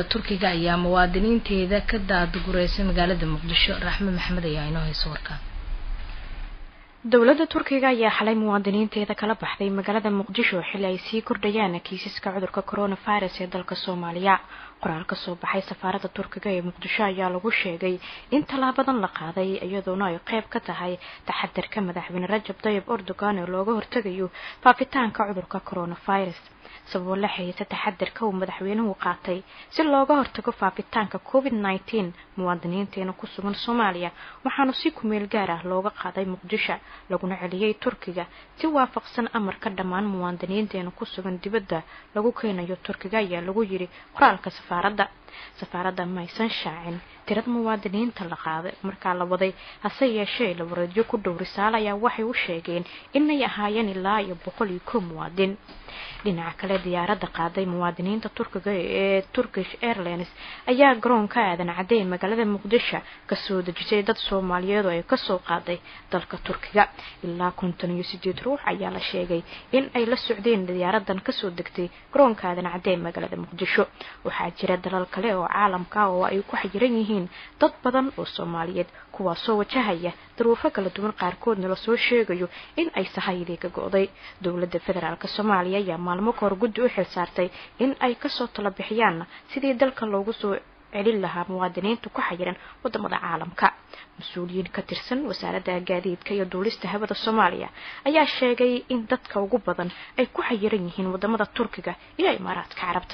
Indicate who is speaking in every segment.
Speaker 1: turkiga ayaa muwaadiniinteeda ka daadgureysay magaalada muqdisho raxme maxamed ayaa inoo hayso warkaan
Speaker 2: dowladda turkiga ayaa xalay muwaadiniinteeda kala baxday magaalada muqdisho xilli ay sii kordhayaan kiisaska cudurka coronavirus ee dalka soomaaliya qoraal ka soo baxay safaaradda turkiga ee muqdisho ayaa lagu sheegay in tallaabadan la qaaday iyadoona ay qayb ka tahay taxadarka madaxweyne rajab tayib erdogan ee looga hortegayo faafitaanka cudurka coronavirus sababo la xiriirta taxadarka uu madaxweynuhu qaatay si looga hortago faafitaanka covid nneteen muwaadiniinteena ku sugan soomaaliya waxaana si kumeel gaar ah looga qaaday muqdisho laguna celiyey turkiga si waafaqsan amarka dhammaan muwaadiniinteena ku sugan dibadda lagu keenayo turkiga ayaa lagu yiri qoraalka safaaradda safaaradda maysan shaacin tirada muwaadiniinta la qaaday markaa la waday hase yeeshee la wareedyo ku dhow risaale ayaa waxay u sheegeen inay ahaayeen ilaa iyo boqol iyo kow muwaadin dhinaca kale diyaaradda qaaday muwaadiniinta turkiga ee turkish airlines ayaa garoonka aadan cadey magaalada muqdisho kasoo dejisay dad soomaaliyeed oo ay kasoo qaaday dalka turkiga ilaa konton iyo sideed ruux ayaa la sheegay in ay la socdeen diyaaradan kasoo degtay garoonka aadan cadey magaalada muqdisho waxaa jira dalal kale oo caalamka oo ay ku xayiran yihiin dad badan oo soomaaliyeed kuwaasoo wajahaya daruufo kala duwan qaarkoodna lasoo sheegayo in ay sahayadii ka go-day dowladda federaalk soomaaliya ayaa maalmo kahor guddi u xil saartay in ay kasoo tala bixiyaan sidii dalka loogu soo celin lahaa muwaadiniinta ku xayiran wadamada caalamka mas-uuliyiin ka tirsan wasaaradda gaadiidka iyo duulista hawada soomaaliya ayaa sheegay in dadka ugu badan ay ku xayiran yihiin wadamada turkiga iyo imaaraadka carabta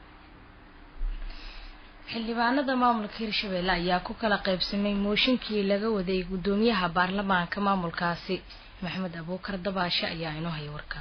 Speaker 1: xildhibaanada maamulka hirshabelle ayaa ku kala qaybsamay mooshinkii laga waday guddoomiyaha baarlamaanka maamulkaasi maxamed abuukar dabaashe ayaa inoo haya warka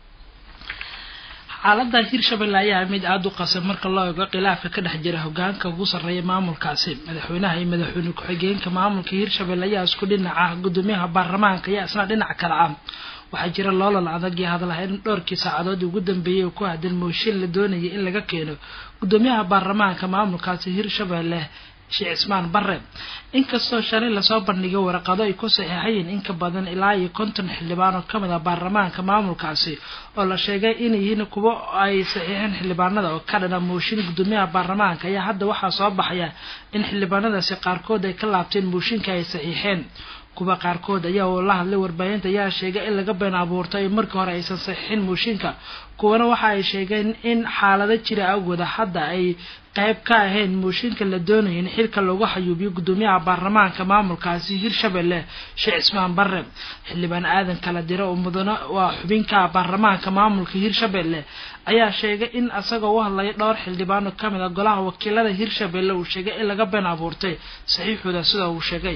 Speaker 3: xaalada hirshabelle ayaa mid aada u qasan marka loo eego khilaafka ka dhex jira hogaanka ugu sarreeya maamulkaasi madaxweynaha iyo madaxweyne ku-xigeenka maamulka hirshabelle ayaa isku dhinaca guddoomiyaha baarlamaanka ayaa isna dhinac kale ah waxaa jira loolal adag iyo hadalhayn dhowrkii saacadood ugu dambeeyay oo ku haddan mooshin la doonayay in laga keeno guddoomiyaha baarlamaanka maamulkaasi hirshabelle sheekh cismaan bare inkastoo shalay lasoo bandhigay waraqado ay ku saxiixayeen in ka badan ilaa iyo konton xildhibaan oo kamid ah baarlamaanka maamulkaasi oo la sheegay inay yihiin kuwo ay saxiixeen xildhibaanada oo ka dhana mooshin guddoomiyaha baarlamaanka ayaa hadda waxaa soo baxaya in xildhibaanadaasi qaarkood ay ka laabteen mooshinka ay saxiixeen kuwa qaarkood ayaa oo la hadlay warbaahinta ayaa sheegay in laga been abuurtay markii hore aysan saxiixin mooshinka kuwana waxa ay sheegeen in xaalado jira awgooda hadda ay qayb ka ahayn mooshinka la doonaya in xilka lagu xayuubiyo guddoomiyaha baarlamaanka maamulkaasi hirshabelle sheekh cismaan bare xildhibaan aadan kala diro oo mudane waa xubinka baarlamaanka maamulka hirshabelle ayaa sheegay in isagoo u hadlaya dhowr xildhibaan oo kamid a golaha wakiilada hirshabelle uu sheegay in laga been abuurtay saxiixooda sida uu sheegay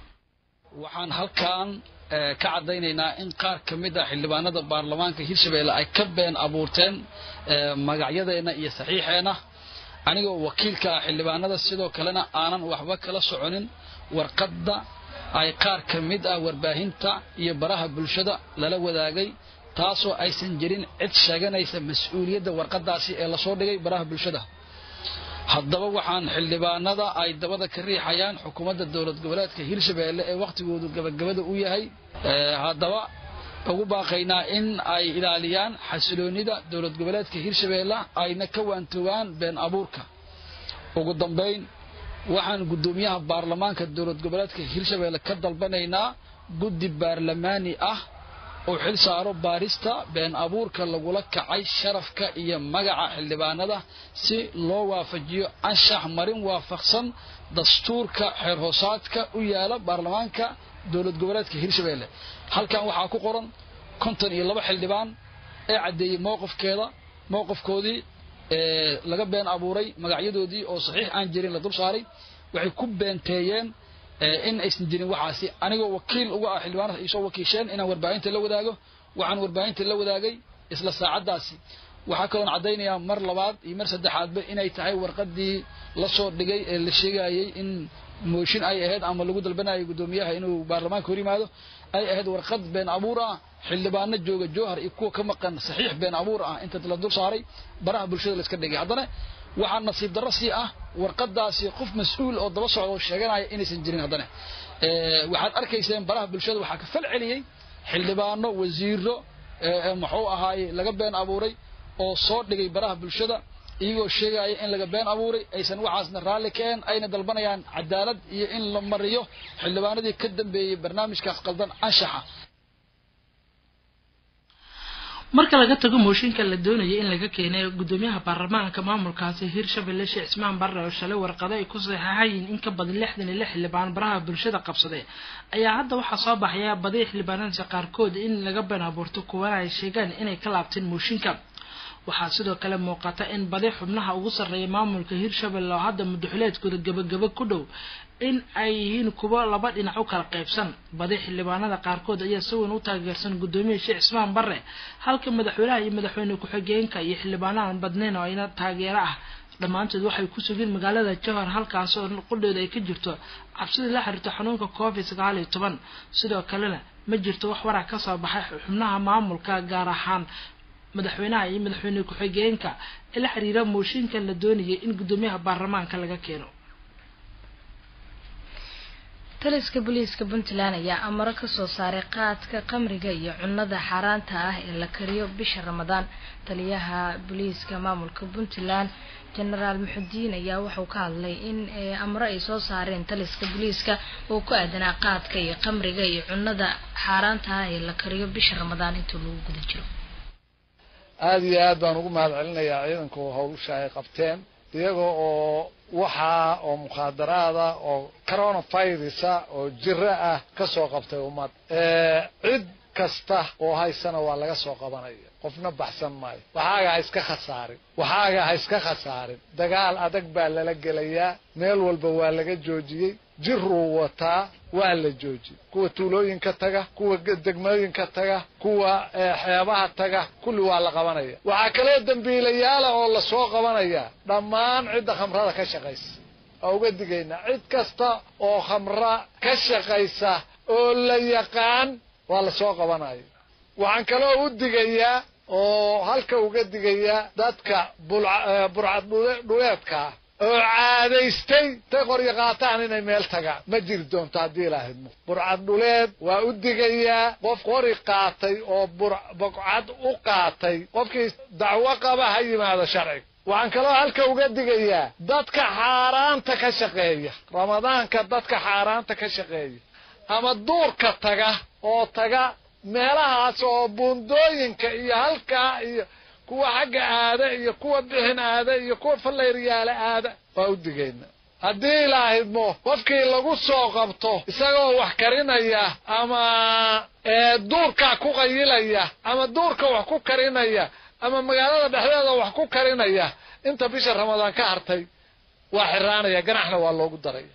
Speaker 4: waxaan halkan ka caddaynaynaa in qaar ka mid ah xildhibaanada baarlamaanka hirshabelle ay ka been abuurteen magacyadeenna iyo saxiixeenna anigoo wakiilka ah xildhibaanada sidoo kalena aanan waxba kala soconin warqadda ay qaar ka mid ah warbaahinta iyo baraha bulshada lala wadaagay taasoo aysan jirin cid sheeganaysa mas-uuliyadda warqaddaasi ee lasoo dhigay baraha bulshada haddaba waxaan xildhibaanada ay dabada ka riixayaan xukuumadda dowlad goboleedka hirshabelle ee wakhtigoodu gabagabada u yahay haddaba ugu baaqaynaa in ay ilaaliyaan xasiloonida dowlad goboleedka hirshabelle ayna ka waantoogaan been abuurka ugu dambayn waxaan guddoomiyaha baarlamaanka dowlad goboleedka hirshabelle ka dalbanaynaa guddi baarlamaani ah oo xil saaro baarista been abuurka lagula kacay sharafka iyo magaca xildhibaanada si loo waafajiyo anshax marin waafaqsan dastuurka xeer hoosaadka u yaala baarlamaanka dowlad goboleedka hirshabelle halkan waxaa ku qoran konton iyo laba xildhibaan ee caddeeyey mowqifkeeda mowqifkoodii laga been abuuray magacyadoodii oo saxiix aan jirin la dul saaray waxay ku beenteeyeen in aysan jirin waxaasi anigoo wakiil uga ah xildhibaanada ay soo wakiisheen inaan warbaahinta la wadaago waxaan warbaahinta la wadaagay isla saacaddaasi waxaa kaloon caddaynayaa mar labaad iyo mar saddexaadba inay tahay warqaddii la soo dhigay ee la sheegayay in mooshin ay ahayd ama lagu dalbanayay guddoomiyaha inuu baarlamaanka hor yimaado ay ahayd warqad been abuur ah xildhibaano jooga jowhar iyo kuwa ka maqan saxiix been abuur ah inta la dul saaray baraha bulshada la iska dhigay haddana waxaa nasiib darro sii ah warqadaasi qof mas-uul oo daba socda oo sheeganaya inaysan jirin haddana waxaad arkayseen baraha bulshada waxaa ka fal celiyey xildhibaano wasiiro muxuu ahaaye laga been abuuray oo soo dhigay baraha bulshada iyagoo sheegaya in laga been abuuray aysan waxaasna raalli keen ayna dalbanayaan cadaalad iyo in la mariyo xildhibaanadii ka dambeeyey barnaamijkaas qaldan anshaxa
Speaker 3: marka laga tago mooshinka la doonaya in laga keenay gudoomiyaha baarlamaanka maamulkaasi hirshabelle sheekh cismaan barre oo shalay warqado ay ku saxeexayiin in ka badan lixdan iyo lix xildhibaan baraha bulshada qabsaday ayaa hadda waxaa soo baxaya badi xildhibaanadiisa qaarkood in laga been abuurto kuwana ay sheegaan inay ka laabteen mooshinka waxaa sidoo kale muuqata in badi xubnaha ugu sarreeya maamulka hirshabelle oo hadda mudaxileedkooda gabagaba ku dhow in ay yihiin kuwo laba dhinac u kala qaybsan badi xildhibaanada qaarkood ayaa si weyn u taageersan guddoomiya sheekh cismaan barre halka madaxweynaha iyo madaxweyne ku-xigeenka iyo xildhibaanahan badnayn oo ayna taageero ah dhammaantood waxay ku sugeen magaalada jowhar halkaas oo qudheeda ay ka jirto cabsidii la xiriirta xanuunka covid sagaal iyo toban sidoo kalena ma jirto wax warac ka soo baxay xubnaha maamulka gaar ahaan madaxweynaha iyo madaxweyne ku-xigeenka ee la xiriira mooshinkan la doonayay in guddoomiyaha baarlamaanka laga keeno
Speaker 1: taliska booliiska puntland ayaa amaro kasoo saaray qaadka qamriga iyo cunada xaaraanta ah ee la kariyo bisha ramadaan taliyaha booliiska maamulka puntland genaraal muxudiin ayaa wuxuu ka hadlay in amaro ay soo saareen taliska booliiska oo ku aadanaa qaadka iyo qamriga iyo cunada xaaraanta ah ee la kariyo bisha ramadaan inta lagu guda jiro
Speaker 5: aada iyo aad baan ugu mahad celinayaa ciidanku hawsha ay qabteen iyaga oo waxaa oo mukhaadaraada oo coronavirusa oo jiro ah ka soo qabtay ummad cid kasta oo haysana waa laga soo qabanaya qofna baxsan maayo waxaaga ha iska khasaarin waxaaga ha iska khasaarin dagaal adag baa lala gelayaa meel walba waa laga joojiyey jiruu wataa waa la joojiyey kuwa tuulooyinka taga kuwa degmooyinka taga kuwa xeebaha taga kulli waa la qabanaya waxaa kaloo dambiilayaala oo lasoo qabanaya dhammaan cidda khamrada ka shaqaysa waa uga digaynaa cid kasta oo khamra ka shaqaysa oo la yaqaan waa lasoo qabanaya waxaan kaloo u digayaa oo halka uga digayaa dadka burcad dhuleedka ah oo caadaystay tay qoryo qaataan inay meel tagaan ma jiri doonto haddii ilaahidmo burcad dhuleed waa u digayaa qof qori qaatay oo burcad u qaatay qofkii dacwo qaba ha yimaado sharciga waxaan kaloo halka uga digayaa dadka xaaraanta ka shaqeeya ramadaanka dadka xaaraanta ka shaqeeya ama duurka taga oo taga meelahaas oo buundooyinka iyo halkaa iyo kuwa xagga aada iyo kuwa bixin aada iyo kuwa fallayriyaala aada waa u digayna haddii ilaahidmo qofkii lagu soo qabto isagoo wax karinaya ama duurkaa ku qayilaya ama duurka wax ku karinaya ama magaalada dhexdeeda wax ku karinaya inta bisha ramadaan ka hartay waa xiraanaya ganaxna waa loogu daraya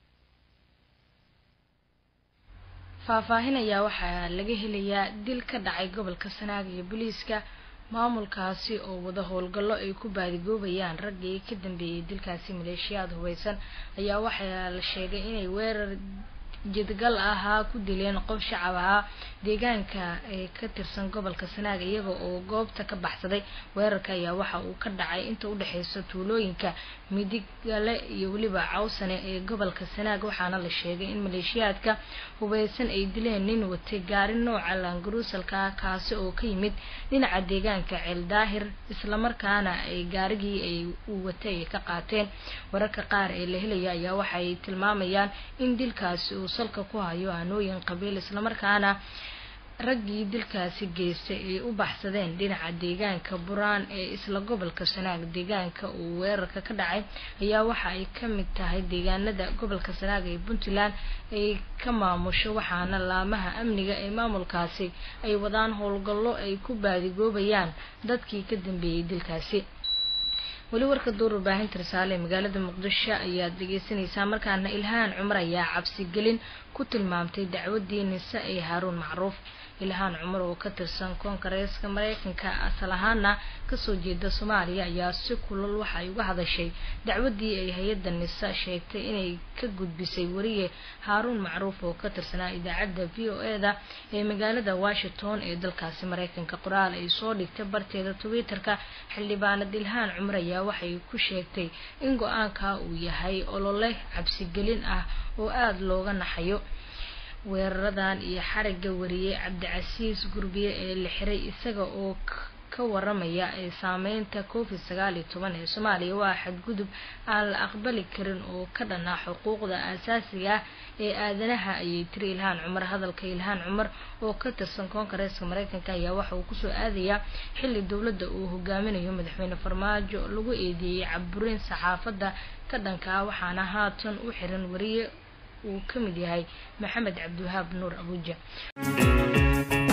Speaker 1: faahfaahin ayaa waxaa laga helayaa dil ka dhacay gobolka sanaag iyo booliiska maamulkaasi oo wada howlgallo ay ku baadigoobayaan raggii ka dambeeyey dilkaasi maleeshiyaad hubeysan ayaa waxaa la sheegay inay weerar jidgal ahaa ku dileen qof shacab ahaa deegaanka ee ka tirsan gobolka sanaag iyaga oo goobta ka baxsaday weerarka ayaa waxa uu ka dhacay inta udhexeysa tuulooyinka midigale iyo weliba cawsane ee gobolka sanaag waxaana la sheegay in maleeshiyaadka hubeysan ay dileen nin watay gaari nooca laangaruusalka ah kaasi oo ka yimid dhinaca deegaanka ceeldaahir islamarkaana ay gaarigii ay uu watay ay ka qaateen wararka qaar ee la helaya ayaa waxay tilmaamayaan in dilkaasi uu salka ku hayo aanooyin qabiil islamarkaana raggii dilkaasi geystay ay u baxsadeen dhinaca deegaanka buraan ee isla gobolka sanaag deegaanka uu weerarka ka dhacay ayaa waxa ay ka mid tahay deegaanada gobolka sanaag ee puntland ay ka maamusho waxaana laamaha amniga ee maamulkaasi ay wadaan howlgallo ay ku baadigoobayaan dadkii ka dambeeyey dilkaasi weli warka duur warbaahinta risaale ee magaalada muqdisho ayaad dhegeysanaysaa markaana ilhaan cumar ayaa cabsigelin ku tilmaamtay dacwadii nise ee haaruun macruuf ilhaan cumar oo ka tirsan koongareeska mareykanka asal ahaana kasoo jeeda soomaaliya ayaa si kulal waxa ay uga hadashay dacwadii ay hay-adda nise sheegtay inay ka gudbisay wariye haaruun macruuf oo ka tirsanaa idaacadda v o e da ee magaalada washington ee dalkaasi mareykanka qoraal ay soo dhigtay barteeda twitter-ka xildhibaanad ilhaan cumar ayaa waxay ku sheegtay in go-aanka uu yahay olole cabsigelin ah oo aada looga naxayo weeraradan iyo xarigga wariyey cabdicasiis gurbiye ee la xiray isaga oo ka waramaya ee saameynta covid sagaal iyo toban ee soomaaliya waa xadgudub aan la aqbali karin oo ka dhanaa xuquuqda aasaasiga ah ee aadanaha ayay tiri ilhaan cumar hadalka ilhaan cumar oo ka tirsan koongareeska mareykanka ayaa waxa uu kusoo aadayaa xilli dowladda uu hogaaminayo madaxweyne farmaajo lagu eedeeyey caburin saxaafadda ka dhanka ah waxaana haatan u xiran wariye uu ka mid yahay maxamed cabdiwahaab nuur abuuja